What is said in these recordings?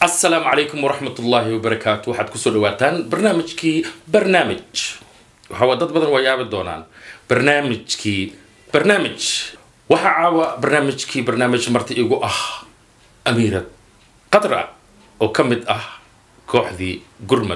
asalaamu calaykum waraxmat ullaahi wabarakaatu waxaad kusoo dhawaataan barnaamijkii barnaamij waxaa dad badan waa yaabi doonaan barnaamijkii barnaamij waxaa caawa barnaamijkii barnaamij marti igu ah amiirad qadra oo ka mid ah kooxdii gurmad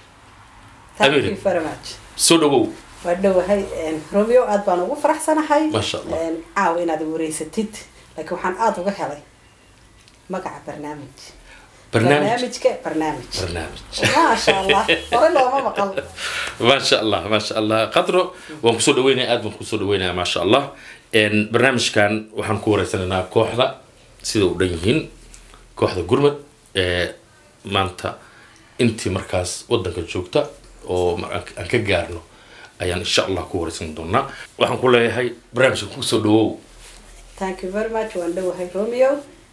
Thank Amir. you very much. soo dhawow waa dhowahay romeo aad baan ugu faraxsanahay Masha Allah. Een, caawa inaad wareysatid laakiin waxaan aada uga helay magaca barnaamij barnaamij barnaamijka barnaamij barnaamij maasha allah hore looma maqal maasha allah maasha allah qadro waan kusoo dhaweynaya aad baan kusoo dhaweynaya maasha allah Een, barnaamijkan waxaan ku wareysanaynaa kooxda sida u dhan yihiin kooxda gurmad ee maanta intii markaas wadanka joogta oo mar- aan aan ka gaarno ayaan insha allah ku wareysan doonaa waxaan ku leeyahay barnaamijka kusoo dhawow thank you very much waan dhowahay romeo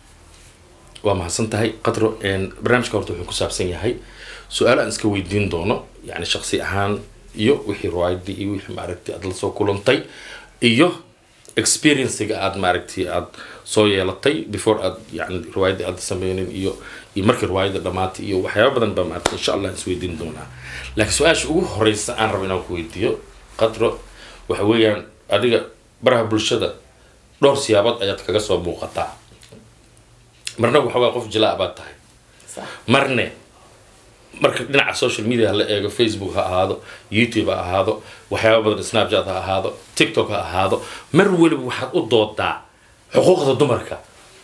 waa mahadsan tahay qadro Een, barnaamijka horta wuxuu ku saabsan yahay su-aalo aan iska weydiin doono yani shaksi ahaan iyo wixii riwaayadii iyo wixii maaragtay aad la soo kulantay iyo experiencega aad maaragtay aad soo yeelatay before aad yani riwaayadii aad sameynin iyo iyo markii riwaayada dhamaatay iyo waxyaaba badan baa maaragtay insha allah is weydiin doonaa laakiin su-aasha ugu horeysa aan rabo inaan ku weydiiyo qadro waxa weeyaan adiga baraha bulshada dhowr siyaabood ayaad kaga soo muuqataa marna waxa waa qof jilaa baad tahay Sax. marne marka dhinaca social media la eego facebook ha ahaado youtube ha ahaado waxyaaba badan snapchat ha ahaado tiktok ha ahaado mar weliba waxaad u doodaa xuquuqda dumarka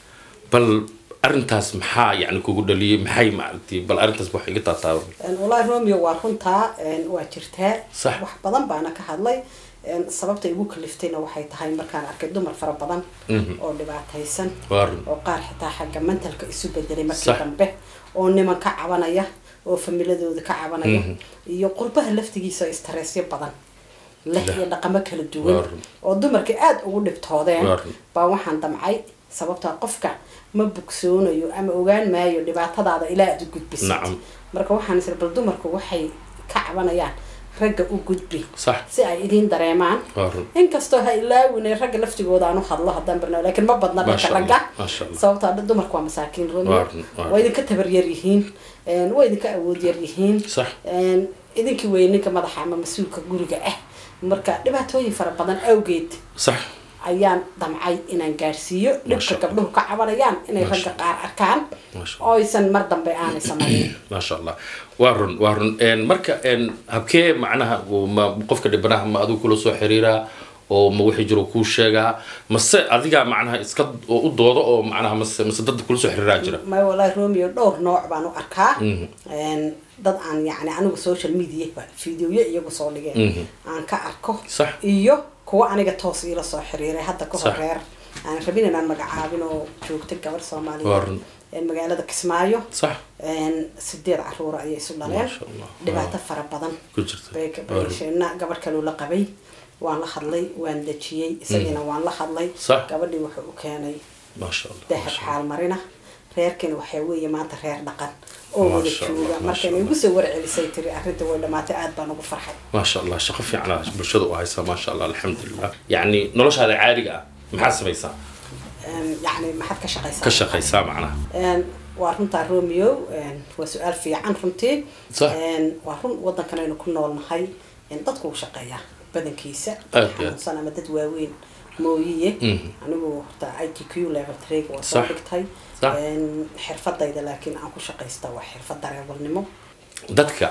bal arrintaas maxaa yani kugu dhaliyay maxay maaragtay bal arrintaas wax iga taataaba Een, wallaahi romeo waa runtaa een, waa jirtaa Sax. wax badan baana ka hadlay Een, sababta igu kaliftayna waxay tahay markaan arkay dumar fara badan oo dhibaataysan waa run oo qaar xitaa xagga mentalka isu bedelay markii Sax. dambe oo niman ka cabanaya oo familadooda ka cabanaya iyo qurbaha laftigiisa istreesyo badan leh iyo dhaqamo kala Waa duwan run. oo dumarkii aada ugu dhibtoodeen Waa run. baa waxaan damcay sababtaa qofka ma bogsoonayo ama ogaan maayo dhibaatadaada ilaa aad u gudbisid Nacam. marka waxaan isir bal dumarku waxay ka cabanayaan ragga u gudbi sax si ay idiin dareemaan waa run inkastoo ha ilaawine ragga laftigooda aan u hadlo haddaan barnaamij laakiin ma badna dhanka Masha Allah, ragga masha Allah. sababtoo ah dumarku waa masaakiin Waa romeo run, waa waa idinka tabar yar yihiin een, waa idinka awood yar yihiin Sax. een, idinkii wey ninka madaxa ama mas-uulka guriga ah marka dhibaatooyin fara badan awgeed sax ayaan damcay inaan gaarsiiyo Masha dhibka Allah. gabdhuhu ka cabanayaan inay Masha ragga qaar arkaan Masha oo aysan mar dambe aanay samayn maasha allah waa run waa run Een, marka een, habkee macnaha uu ma qofka dhibanaha ma adigu kula soo xiriiraa oo ma wixii jiro kuu sheegaa mase adigaa macnaha iska oo u doodo oo macnaha mase mase dad kula soo xiriiraa jira may wallaahi romeo dhowr nooc baan u arkaa Een, dad aan yani anigu social media ba fideoyo iyagu soo dhigeen aan ka arko Sax. iyo kuwa aniga toos iila soo xiriiray hadda ka Sax. horeer aan rabin inaan magacaabin oo joogta gabar Waa soomaaliyeed run. een, magaalada kismaayo sax Een, sideed caruura ayay isu dhaleen Masha Allah. dhibaato fara badan ku jirta bay ka Waa run. bayshayna gabadh kaloo la qabay waan la hadlay waan dejiyey isagiina waan la hadlay Sax. gabadhii wuxuu u keenay maasha allah dahab maasha Allah. xaal marina reerkani waxaa weeye maanta reer dhaqan oo wada Masha Allah, jooga masha markayna Allah. igu soo warcelisay tiri arrinta way dhamaatay aad baan ugu farxay maasha allah shaqo fiicana bulshada u haysaa maasha allah alxamdulilah yacni noloshaada caadiga ah maxaa samaysaa Een, yacni maxaad ka shaqaysaa ka shaqaysaa macnaha Een, waa runtaa romeo een, waa su-aal fiican runtii Sax. Een, waa run wadankan aynu ku noolnahay een, dadku u shaqeeyaa badankiisa Aad iyo aad. xanuunsan ama dad waaweyn mooyiye Mhm. anigu horta i t q level treg waa soo Sax. dhigtay Sax. Een, xirfadayda laakiin aan ku shaqaysta waa xirfad dareewalnimo dadka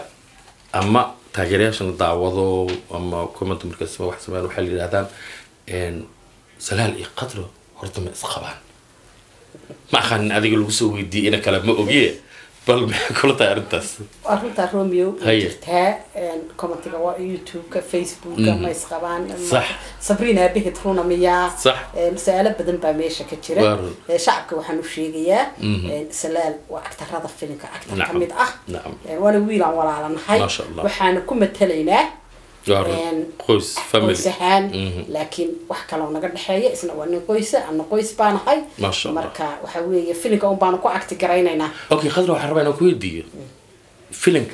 ama taageerayaashana daawado ama comment markaas wax sameeyaan waxay la yidhahdaan een, salaal iyo qadro horta ma isqabaan ma aqaanin adiga lagu soo weydiiyey ina kale ma ogiye bal maxay kula tahay arrintaas waa runtaa romeo way Haye. jirtaa Een, commentiga waa youtube-ka facebooka ma isqabaan Sax. sabriina aabahid runa miyaa Sax. Een, su-aalo badan baa meesha ka jira Waa run. Ee, shacabka waxaan u sheegayaa een, salaal waa actarada filimka actar ka Nacam. mid ah Nacam. Een, waana wiilaan walaalanahay Masha Allah. waxaana ku matalaynaa waa run Een, qoys family qoys ahaan Mhm. laakiin wax kaloo naga dhexeeya isna waa nin qoysa ana qoys baanahay Masha Allah. marka waxa weeye filimka un baanu ku acti garaynaynaa okay qadro waxaan rabaa inaan ku weydiiyo filimka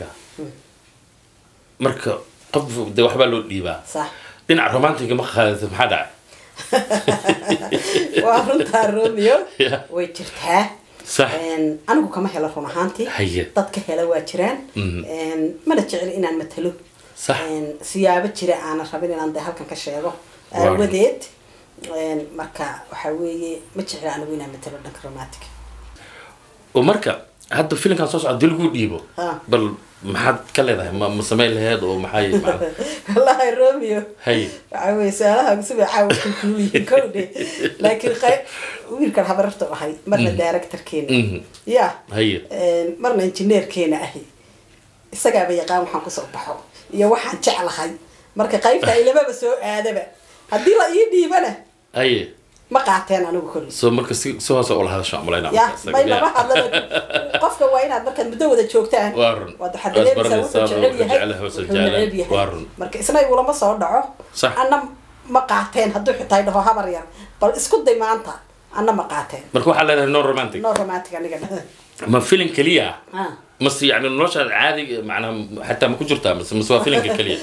marka qof de waxbaa loo dhiibaa sax dhinaca romantiga ma qaadata maxaa dhacay waa runtaa romeo Yeah. way jirtaa Sax. Een, anigu kama helo run ahaantii Haye. dadka hela waa jiraan Mhm. Een, mana jecel inaan matalo Sax. Een, siyaabo jira aanan rabin inaan de halkan ka sheego Waa. aawadeed Een, marka waxa weeye ma jecla anigu inaan matalo dhanka romantic oo marka hadda filimkan soo socda dil lagu dhiibo Ah. bal maxaad ka leedahay ma ma samayn laheed oo maxay macna- wallahi romeo Haye. waxa weye su-aalaha gusubay caawa kulkuliyiin kowdhe laakiin qayb wiilkan habararta ahay marna directorkeena Mhm. ya Haye. Een, marna injineerkeena ahi isagaaba yaqaan waxaan kusoo baxo iyo waxaan jeclahay marka qaybta ilamaba soo aadaba haddii la ii dhiibana haye ma qaateen anigu kolis soo marka si si hoose ula hadasho malayna ya may lama hadlaba qofka waa inaad markaad muddo wada joogtaan Waa run. waad waxaad Waad dareemaysaa wuxuu baranaysaa, jecel wuxuu yahay jecel yahay, wuxuu wuxuu jecel neceb yahay. Waa run. yahay marka isna igulama soo dhaco Sax. anna ma qaateen hadduu xitaa dhaho habar yar bal isku day maanta anna ma qaateen marka waxaa leedahay non romantic no romantic aniga ma filim keliya ah Ah. mase yani nolosha caadiga macnaha xataa ma ku jirtaa mase mase waa filimka keliya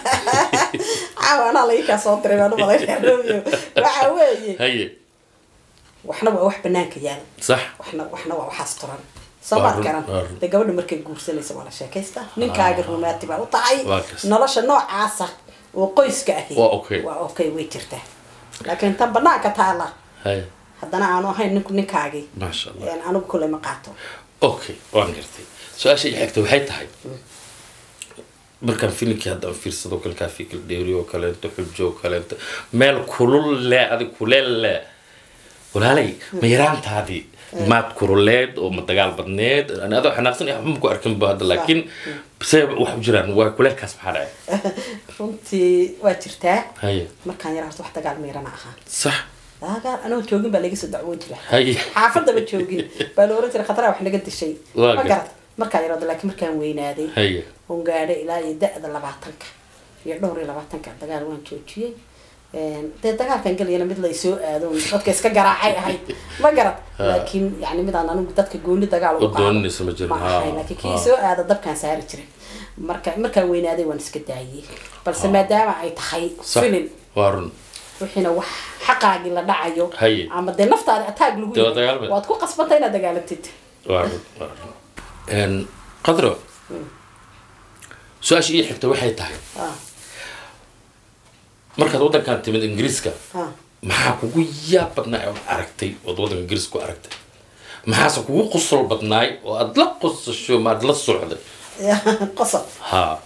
caawa anaa laikaa soo diray baan umalaynaya romeo waxa weeye haye waxna waa wax banaanka yaala sax waxna waxna waa waxaas turan Waa soomaad run, garan waa run. de gabadha markay guursanaysa waa la sheekaysta ninkaaga romantic baa u tahay Waa kas. nolosha noocaasa oo qoyska ahi Waa okay. waa okay way jirtaa laakiin tan banaanka taala haye haddana aanu ahayn ninku ninkaagii maasha allah een, anigu kule ma qaato okay waan gartay su-aasha i xigta waxay tahay markaan filimkii hadda aan fiirsado kale kaa fikir dheeri oo kaleento xujo oo kaleento meel kulul le adig kuleel le walaalay ma yaraantaadii maad kululeed oo ma dagaal badneed ani adoo xanaaqsan iyo waxba ma ku arkin ba hadda laakiin see wax u jiraan waa kuleelkaas maxaa dhacay runtii waa jirtaa haye markaan yar horta wax dagaal miirana ahaa sax dagaal anoo joogin baa laga soo dacwoon jira haye xaafadaba joogin baa la oran jiray khataraa wax naga dishay Waa ma gar- garad markaan yarooda laakiin markaan weynaaday haye oon gaadhay ilaa iyo da-da labaatanka iyo dhowr iyo labaatanka dagaal waan joojiyey Een, dee dagaalkan gelayana mid laysoo aado oon dadka iska garaacay ahayd ma garad Ha. laakiin yani midaan anigu dadka gooni dagaal ugu Oo doonaysa ma jirin. ma ahayn Ha, laakiin kii ha. soo aada dabkaan saari jiray marka markaan weynaaday waan iska daayey balse maadaama ay tahay sax filin waa run wixiina wax xaqaagii la dhacayo Haye. ama dee naftaada ataag lagu Dee waa yahay, dagaalmay. waad ku qasbantay inaad dagaalantid waa run waa run Een, qadro su-aasha ii xigta waxay tahay Ah, markaad waddankan timid ingiriiska ah. maxaa kugu yaab badnaa ood aragtay ood waddanka ingiriiska ku aragtay maxaase kugu qosol badnaay oo aad la qosasho ma aad la socday qosob ha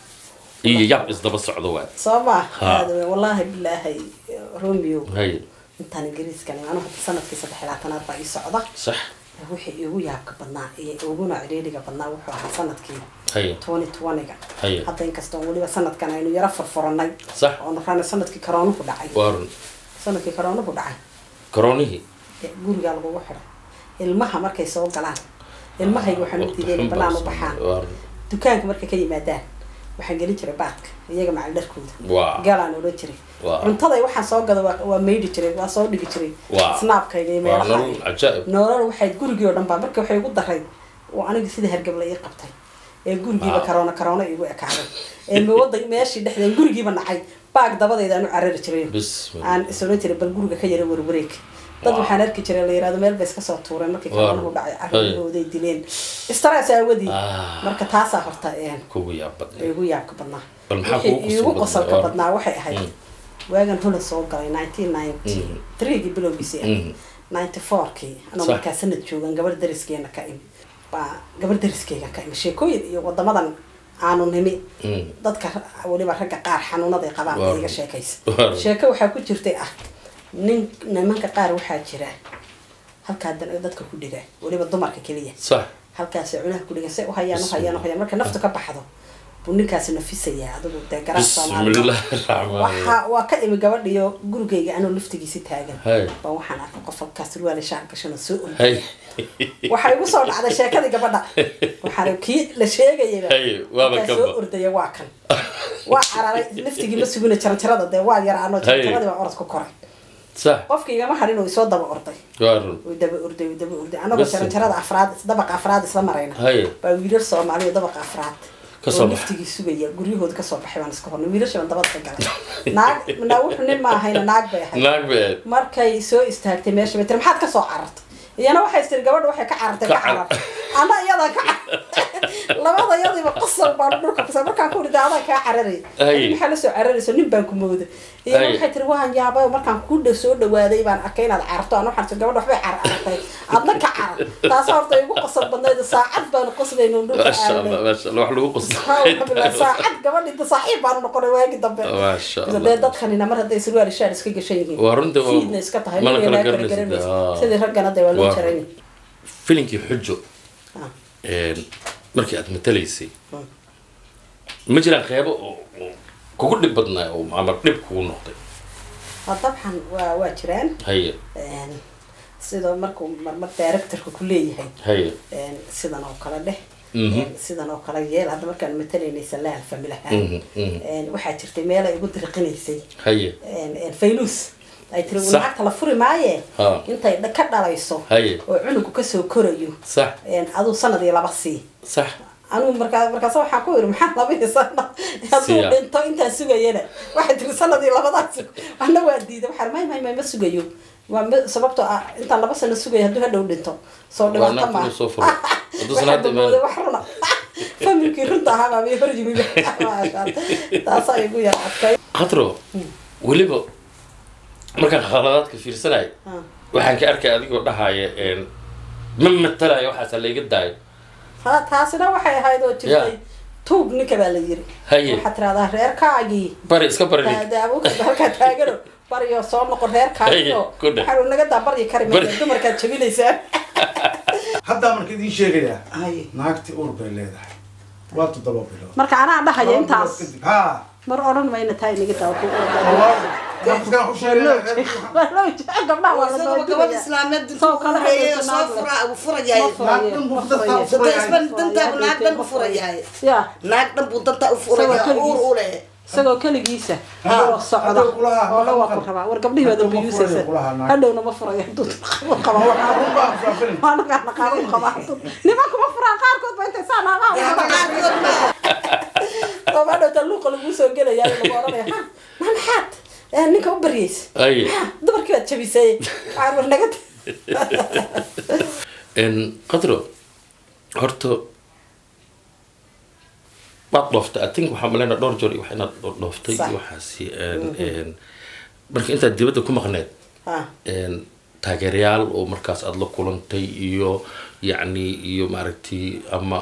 iyo yaab isdaba socdo waa soo ma Ha. aada weyn. wallaahi bilaahi romeo haye intaan ingiriiskan anu hadda sanadkii saddex iyo labaatanaad baa ii socda sax wixii iigu yaabka badnaa iyo iguna ciriiriga badnaa wuxuu ahaa sanadkii haye twenty twentyga Haye. hadda inkastoo weliba sanadkan aynu yaro furfuranay Sax. oonu rana sanadkii karoonuhu dhacay waa run sanadkii karoonuhu dhacay koroonihii ee gurigaa lagugu xidhay ilmaha markay soo galaan ilmahayga waxaan u diiday inay banaan u baxaan waa run dukaanka markay ka yimaadaan waxaan gelin jiray baadka iyaga macal dharkooda Waa. galaan odhan jiray Waa. cuntada waxaan soo gada waa waa maydhi jiray waa soo dhigi jiray Waa. snaabkayga iyo waa meelaha nolol cajaa'ib nolol waxay gurigii oo dhan baa marka waxay igu daray oo aniga sida hargabla ii qabtay ee gurigiiba Wow. karoona karoona igu ekaaday ee mawada meeshii dhexdeed gurigiiba nacay baag dabadeeda aan u carari jiray Bismillah. aan is odhan jiray bal guriga ka yara warwareeg dad Wow. waxaan arki jiray la yirahdo meel bay iska soo tuureen markii Wow. karoonuhu dhacay carruurahooday dileen istaraas aawadii Ah. marka taasaa horta een kugu yaab badnay igu yaabka badnaa Bal maxaa Wixii kugu qosol iigu badnaa? qosolka Waa- badnaa waxay ahayd Mm. waagan hula soo galay nineteen ninety threegii bilowgiisii Mm. ahayd ninety fourkii anoo Sax. markaa sanad joogan gabar dariskeena ka imi baa gabar dariskeyga ka imi sheekooyin iyo wadamadan aanu nimi Mm. dadka weliba ragga qaar xanuunaday qabaan Waa- ee iga sheekaysa waa- sheeko waxaa ku jirtay ah nin nimanka qaar waxaa jira halkaa dan- dadka ku dhiga weliba dumarka keliya sax halkaasi cunaha ku dhigan say uhayaan uhayaan uhayaan marka naftu ka baxdo buu ninkaasi nafisayaa adigu dee garan bismillahi raxmaan waxa waa ka imi gabadhiyo gurigayga anoo laftigiisi taagan Hay. baa waxaan arkay qof halkaas surwaale shaar gashan oo soo orday hay waxaa igu soo dhacday sheekadii gabadha waxaan kii la sheegayaba Hay, waaba markaa kanba. soo ordaya waa kan waa cararay laftigii ma sugina jaranjarada dee waa yaraano jaranjaradii baa orod ku koray sax qofkii igama hadhin oo isoo daba orday waa run way daba orday way daba orday anagoo Bas. jaranjarada afraad dabaqa afraad isla marayna Hay. baa wiilal soomaaliya dabaqa afraad Ka soo oo bax. liftigii sugaya guryahooda kasoo baxay baan iska hornay wiilasha baan dabada ka galay naag naa wuxuu nin ma ahayna naag bay ahayd naag beed markay soo istaagtay meesha bay tiri maxaad kasoo carartay iyana waxay tiri gabadha waxay ka carartay Ka ka carar ana iyadaa ka carar labada iyadiiba qasal baan dhulka kusay markaan ku rida adaa kaa cararay Ay. maxaa la soo cararayso nin baan ku mooday iyana Ay. waxay tiri waan yaabay markaan ku dhow soo dhawaaday baan arkay inaad cararto aan waxaan tiri gabadha waxbay carar carartay adna ka carar taas horta igu qasal badnayd saacad baanu qoslayno dhulka maasha allah aaday maasha allah wax lagu qosto alxamdulilah saacad gabadhi saaxiib baanu noqonay waagi dambe maasha dee allah dadkanina mar hadday surwaal shaar iska gashan yihiin waa runtii oo fiidna iska tahay mana kala mana kala garanaysid garanaysid Ah. sidii raggana dee waa loo Waa. jarayni filinkii xujo Ah. een, markii aad matalaysay Mm. ma jiraan qeybo oo oo kugu dhib badnaa oo ama dhib kugu noqday ha dabcan waa waa jiraan haye Een, sidoo markuu marmar directorka ku leeyahay haye een, sidan oo kale dheh Mhm. Een, sidan oo kale yeel hadda markaan matalaynay salaal familahaan Mhm, mhm. Een, waxaa jirtay meel ay igu diriqinaysay haye een, een, faylus ay tiri Sax. lacagta la furi maaye Ha. intay dha- ka dhalayso Haye. oo cunugu kasoo korayo sax een, aduu sanadii laba sii sax anugu markaa markaas waxaan ku yiri maxaa labadii sana hadduu Siya. dhinto intaan sugayana waxay tiri sanadii labadaas ana waa diiday waxaan may may may ma sugayo waa ma- sababtoo ah intaan laba sano sugayo hadduu hadhow dhinto soo Waa dhibaato naagta ma inuu soo furo. Hadduu sana hadda mooday imaan. wax runa familkii runta ahaa baa bay hor yimi taasaa igu yar adkay qadro weliba markaan khaladaadka fiirsanay Ah. waxaan ka arkay adigoo dhahaya een, ma matalaya waxaasa layga daayo Ha, taasina waxay ahayd oo jirtay Ya. tuug ninka baa la yiri Haye. waxaad tiraahdaa reerkaagii bari iska bari nin. daabuka halkaa taagano baryo soo noqon reerkaagio Haye, ku dheh. waxaanu naga daa baryi kari mayna Bari. dumarkaad jabinaysaa haddaa marka idiin sheegayaa Haye. naagti uur bay leedahay waa toddoba bilood marka anaa dhahaya Laba intaas bilood kadib ha mar odhan mayna tahay naga daa iskaan ku sheegaya gabdhaha waa la isagoo gabadh doodinaya islaameed Soo intuu kale ureeyay hadda soo naag fura uu furayahay Ma furayo, Naag dhan buu ma dadka furayo. furayo. dadasban dantaa naag dhan u furayahay ya naag dhan buu danta u furaya Isagoo uur u leh isagoo keligiisa Ha, oo socda hadhow kulaha, oo la waa hadhow ku rabaa war gabdhihii baad hadhow ma abiyuusaysa furayo kulaha naag. hadhowna ma furayo hadduu qaba waa nagaa naqaabo qaba nimanku ma furaan qaarkood ba intay saa naagaha qaarkood ma oo ma dhowta luuqa lagu soo gelaya lagu oranaya ha ma maxaad Eh, ninka u baryaysa Haye. Ha, dumarkii baad jabisay waxaan war naga een, qadro horta waad dhooftay i think waxaa maleyna dhowr jeer iyo wax inaad dho- dhooftay Sax. iyo waxaasi een, een, marka intaad dibadda ku maqneed ha een, taageerayaal oo markaas aada la kulantay iyo yacni iyo maaragtay ama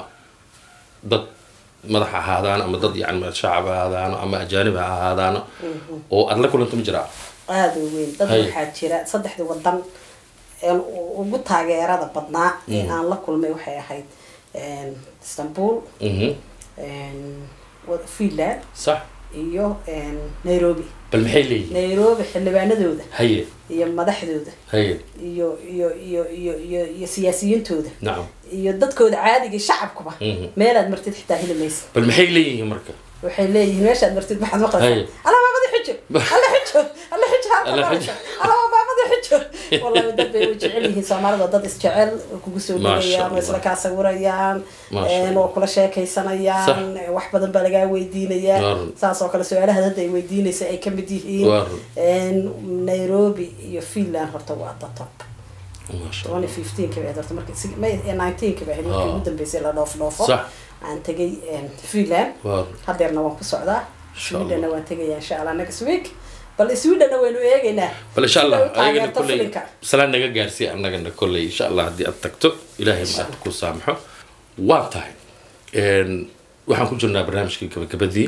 dad madax ahaadaan ama dad yani shacab ahaadaano ama ajaanib ha ahaadaano oo aada la kulantay ma jiraa aada u weyn dad Haye. waxaa jira saddexdii wadan een u- ugu taageerada badnaa ee aan la kulmay waxay ahayd een, istanbul Mhm. een, wa- finland sax iyo een, nairobi bal maxay leeyihiin nairobi xildhibaanadooda haye iyo madaxdooda haye iyo iyo iyo iyo iyo iyo siyaasiyiintooda nacam iyo dadkooda caadiga shacabkuba Mhm. meelaad martid xitaa heli maysa bal maxay leeyihiin marka waxay leeyihiin meeshaad martid maxaad Haye. maqlaysaa alla maamadi xujo alla xujo alla xujo halka Alla marasha xujo. alla maamadi xujo wallahi dad bay u jecel yihiin soomaalida waa dad isjecel oo kugu soo Masha dhawayaan oo isla Allah. kaa sawirayaan Masha een, Allah. oo kula sheekaysanayaan wax badan baa lagaa weydiinayaa Waa run. saas oo kale su-aalaha hadda ay weydiinaysa ay kamid yihiin Waa run. een, nairobi iyo finland horta waa the top maasha twenty allah fifteen ka baa horta marka si- may nineteen ka baa markii Ah. ugu dambeysay la dhoof dhoofo Sax. aan tegay een, finland waa hadeerna waan ku socdaa Insha swedenna Allah. waan tegaya insha allah next week bal swedenna waynu eegaynaa bal insha allah Sida u ayagana taageerto kolley filinka. salaan naga gaarsiiya annagana kolley insha allah haddii aad tagto ilaahay ma aad ku saamaxo waa tahay een, waxaan ku jirnaa barnaamijkii gabagabadii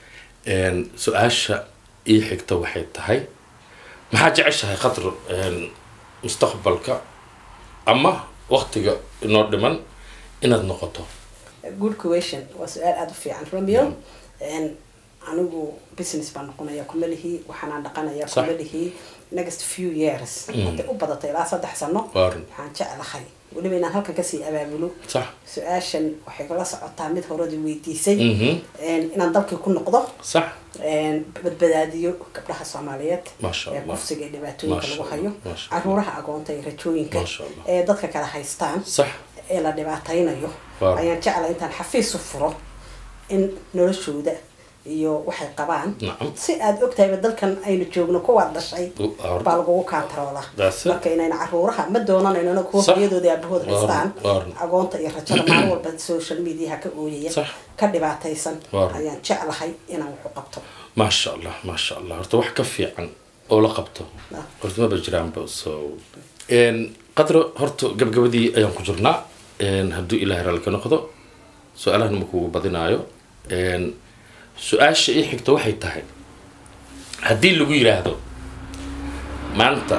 een, su-aasha ii xigta waxay tahay maxaa jeceshahay khadro een, mustaqbalka ama waktiga inoo dhiman inaad noqoto good question waa su-aal aada u fiican romeo Een, anigu business baan noqonaya kumalihii waxaanaan dhaqanaya Sax. kumalihii next few years hadday u badatay ilaa saddex sano Waa run. waxaan jeclahay weliba inaan halkan kasii abaabulo sax su-aashan waxay kala socotaa mid horadii weydiisay Mhm. Een, inaan dalkii ku noqdo sax een, badbaadiyo gabdhaha soomaaliyeed Masha ee Allah. kufsiga iyo dhibaatooyinka Masha lagu hayo Allah. Masha Allah. caruuraha agoonta iyo rajooyinka Masha Allah. ee dadka kala haystaan sax ee la dhibaataynayo Waaw. ayaan jeclay intaan xafiis u furo in noloshooda iyo waxay qabaan Nacam. si aad ogtahayba dalkan aynu joogno kuwaad dhashay U- hor- baa lagugu kaantaroolaa That's it. marka inayna caruuraha ma doonanayno kuwa Sax. hooyadooda aabahooda Waa- haystaan waa- agoonta iyo rajada maalin walba social mediaha ka ooyaya Sax. ka dhibaataysan Waa- ayaan jeclahay inaan wuxu qabto maasha allah maasha allah horta wax ka fiican oo la qabto Ah. horta maba jiraanba so n qadro horta gabgabadii ayaan ku jirnaa n hadduu ilaahay raalli ka noqdo su-aalahana ma kugu badinaayo n su-aasha ii xigta waxay tahay haddii lagu yiraahdo maanta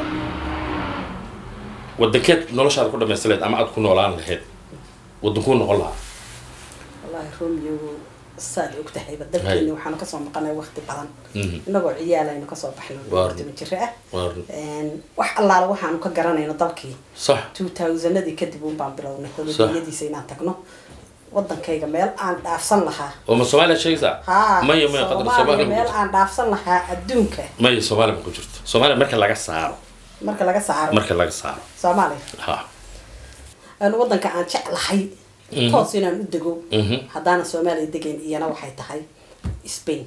wadankeed noloshaada ku dhamaysan lahayd ama aada ku noolaan lahayd wadankuu noqon lahaa wallahi romeo saad ogtahayba dalkeeni Hay. waxaanu kasoo maqanay waqti badan Mhm. inagoo ciyaal aynu kasoo baxnay Waar. waqti jira ah Waar. Een, wax allaala waxaanu ka garanayno dalkii sax two thousandadii kadib un baan bilownay holodiyadiisa inaan tagno wadankayga meel aan dhaafsan lahaa oo ma soomaaliya sheegaysaa haa maya maya qadro soomaaliya soomaaliya ma meel jirto. aan dhaafsan lahaa adduunka maya soomaaliya ma ku jirto soomaaliya marka laga saaro marka laga saaro marka laga saaro soomaaliya ha aan wadanka aan jeclahay toos inaan u dego Mhm. haddaana soomaaliya degayn iyana waxay tahay spain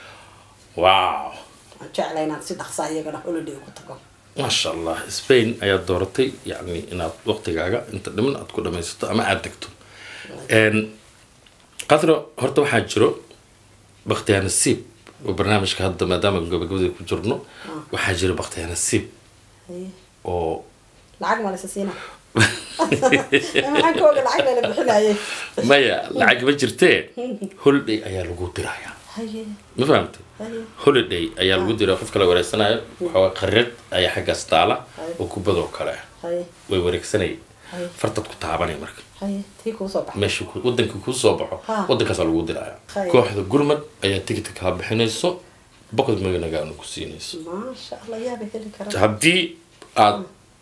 wow aan jeclay inaan si dhaqsa iyagana holiday ugu tago maasha allah spain ayaad dooratay yacni inaad waqtigaaga inta dhiman aad ku dhamaysato ama aada degto n qadro horta waxaa jiro bakhtiyaa nasiib oo barnaamijka hadda maadaama gabagabada ku jirno waxaa jira bakhtiyaa nasiib Haye. oo lacag ma laysa siina maxaan ka oga lacag layla bixinayay maya lacag ma jirtee holiday ayaa lagu dirayaa haye ma fahamtay haye holiday ayaa lagu diraa qof kala wareegsanayo waxaa qarid ayaa xaggaas taala Ay. oo kubadoo kale ah haye way wareegsanayay Ay. fartad ku taabanay marka haye tii kuu soo baxay meesha ku- wadanka kuu soo baxo Ha. wadankaasaa lagu diraya Hay. kooxda gurmad ayaa tigidka kaa bixinayso boqod maganagaana ku siinayso maasha allah yaaba heli karaa haddii aad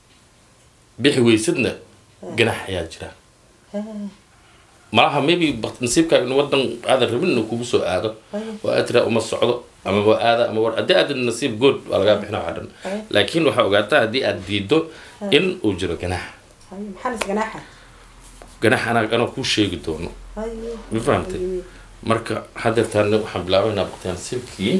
bixi weysadna ganax ayaa jira Hee, malaha maybe bakt- nasiibkaaga in wadan aadan rabin inuu kugu soo aado Hay. oo aad tiraa uma socdo ama waa aada ama war haddii aad nasiib good waa lagaa bixina waxaa dhan Hay. laakiin waxaa ogaataa haddii aad diido in uu jiro ganax haye maxaa lis ganaaxa ganax anaa anaa kuu sheegi doono haye ma fahamtay Haye. marka haddeertaan waxaan bilaabaynaa baqtiyaa nasiibkii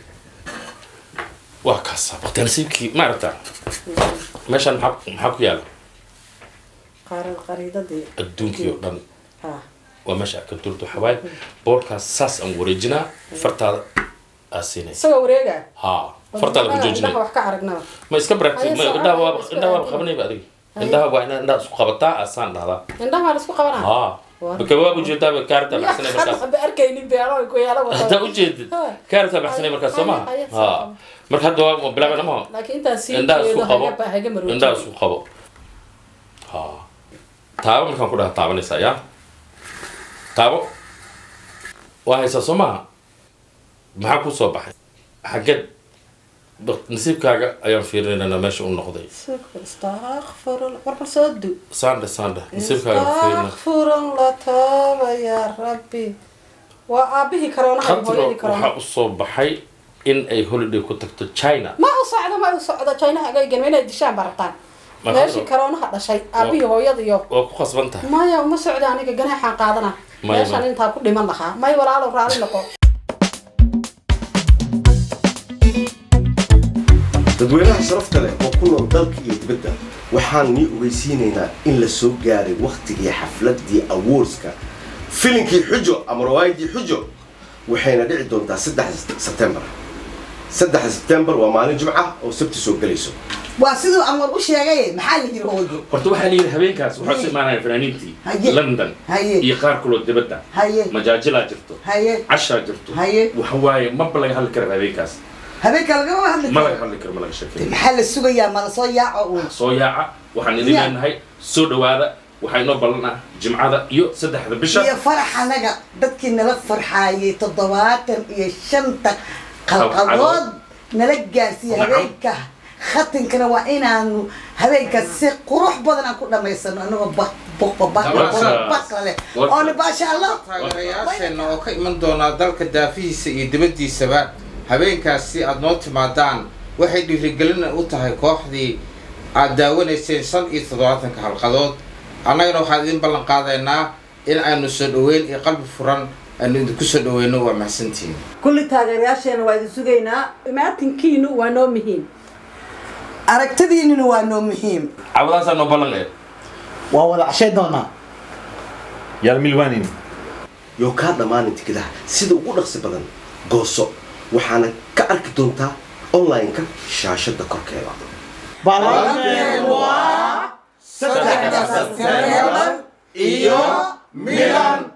waa kaasa baqtiyaa nasiibkii maaragta meeshaan maxaa maxaa ku yaala qaaran qariidadii adduunkii oo dhan ha waa meesha aad ka durto xawaay boorkaas saas aan wareejinaa fartaada aa siinaysa isagoo wareega haa fartaada ku indhaha joojinay wax ka aragnaba ma iska baragti Haye, ma socod, indhaha waa isku indhaha waa aadin. qabanayba adiga indhaha waa inaad indhaha isku qabataa asaan dhahdaa indhaha la isku qabanaa haa Waa. baka waa ujeedaa kaarta baxsanay markaas hadda arkaynin beero ku yaala haddaa ujeedid kaarta baxsanay markaas soo maha Haye, haye, haa marka hadda waa bilaabana maha laakiin intaan sii indhaha isku jeedo qabo haga haga maroojin indhaha isku qabo ha taabo markaan ku dhaha taabanaysaa yaa taabo waa haysaa soo maha maxaa ku soo baxay xaggeed baq- nasiibkaaga ayaan fiirinaynaa meesha u noqday istakfirullah warbal soo du saandhe saandhe nasiibkaaga fiirina istakfirullah taaba yaa rabbi waa aabihii karoona qadro hooyadii waxaa karoona usoo baxay in ay holiday ku tagto china ma u socdo ma u socdo chinaha agaygan inay dishaan baa rabtaan Ma meeshii qadro. karoonaha dhashay aabihii hooyadiyo waa ku khasban tahay maya uma socdo aniga ganaaxaan qaadana Maya, meeshaan maya. intaa ku dhiman lahaa may walaalow raali noqo dadweynaha sharafta leh oo ku nool dalka iyo dibadda waxaan nii ogeysiinaynaa in la soo gaaray wakhtigii xafladii awoorska filinkii xujo ama rawaayadii xujo waxayna dhici doontaa saddex sebtembar saddexa sebtembar waa maalin jimca oo sabti soo gelayso waa siduu anwar u sheegay maxaa la yiri hooyo horta waxaa layidhi habeenkaas waxaa soo imaanaya fanaaniintii Haye. london Haye. iyo qaar kaloo dibadda haye majaajilaa jirto haye cashaa jirto Haye. waxa waaye maba laga hadli kara habeenkaas habeenka lagama hadli ma laga karo hadli karo ma laga sheekay maxaa la sugayaa ma lasoo yaaco uun soo yaaca waxaan idin Ya. leenahay soo dhawaada waxaa inoo ballanaa jimcada iyo saddexda bisha iyo farax anaga dadkii nala farxaayay toddobaatan iyo shanta qalqadood nala gaarsiiyey Nacam. habeenka khatinkana waa inaanu habeenkaas si qurux badan aan ku dhamaysano anagoo baq boqba Tabaasha. baqla leh Warta. oo nibaasha allah taageerayaasheenna oo ka iman doonaa dalka daafihiisa iyo dibaddiisaba habeenkaasi aad noo timaadaan waxay dhiirigelin u tahay kooxdii aad daawanayseen shan iyo toddobaatanka halqadood annagana waxaan idin ballan qaadaynaa in aynu soo dhoweyn iyo qalbi furan aanu idinku soo dhaweyno waa mahadsantihiin kulli taageerayaasheena waa idin sugaynaa imaatinkiinu waa noo muhiim aragtidiinina waa noo muhiim cawdaasaa noo ballan ee waa wada cashay doonaa yaal milwanin yoo kaa dhammaanin tikadaha sida ugu dhaqsi badan gooso waxaana ka arki doontaa online-ka shaashada korkeeda iyo milan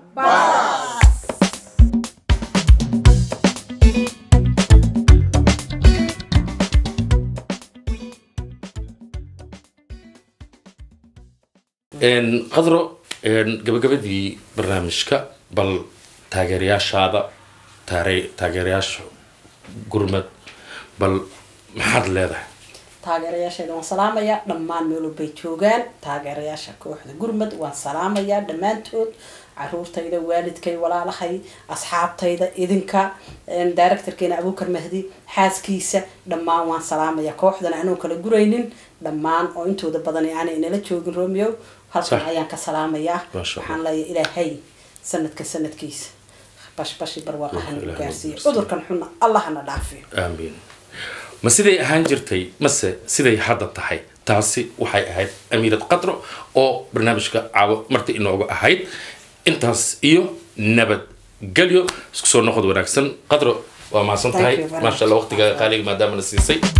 qadro gabagabadii barnaamijka bal taageerayaashaada taare- taageerayaasha gurmad bal maxaad leedahay taageerayaasheeda waan salaamayaa dhammaan meelo bay joogaan taageerayaasha kooxda gurmad waan salaamayaa dhammaantood caruurtayda waalidkay walaalahay asxaabtayda idinka directorkeena abuukar mahdi xaaskiisa dhammaan waan salaamayaa kooxdan anoo kala guraynin dhammaan oo intooda badan aanay nala joogin romeo halkan Sax. ayaan ka salaamayaa Masha waxaan leeyahay ilaahay sanadka sanadkiisa bashbashi barwaaqaha nagu Ilaahay gaarsiiyo nagu cudurkan xunna allahana dhaafiyo aamiin ma siday ahaan jirtay mase siday hadda tahay taasi waxay ahayd amiirad qadro oo barnaamijka caawo marti inoogu ahayd intaas iyo nabadgelyo isku soo noqod wanaagsan qadro waa mahadsan Thank tahay you very maasha allah waqtiga qaaliga maadaama na siisay